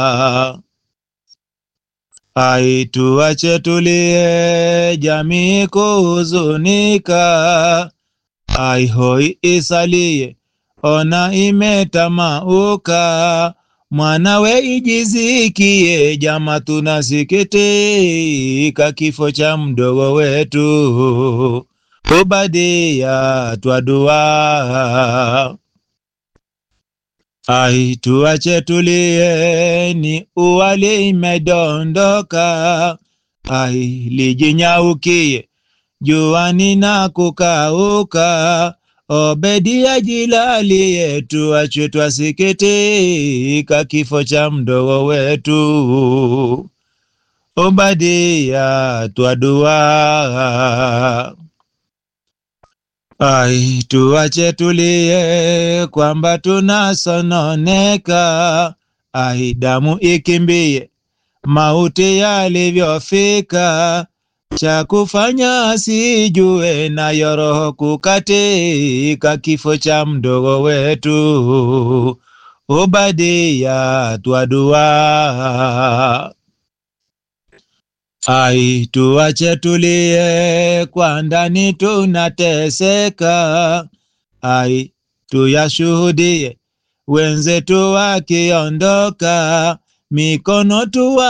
Ai, tuache tulie, jamii kuhuzunika. Ai, hoi isalie, ona imetamauka. Mwanawe ijizikie, jama tunasikitika kifo cha mdogo wetu Obadia Twadua. Ai, tuache tulie, ni uwali imedondoka. Ai, lijinyaukie juani na kukauka. Obedia jilalie, tuache twasikitika kifo cha mdogo wetu Obadia Twadua. Ai, tuache tulie kwamba tunasononeka. Ai, damu ikimbie mauti yalivyofika, cha kufanya sijue, nayo roho kukatika, kifo cha mdogo wetu Obadia Twadua. Ai, tuache tulie, kwa ndani tunateseka. Ai, tuyashuhudie wenzetu wakiondoka, mikono tuwa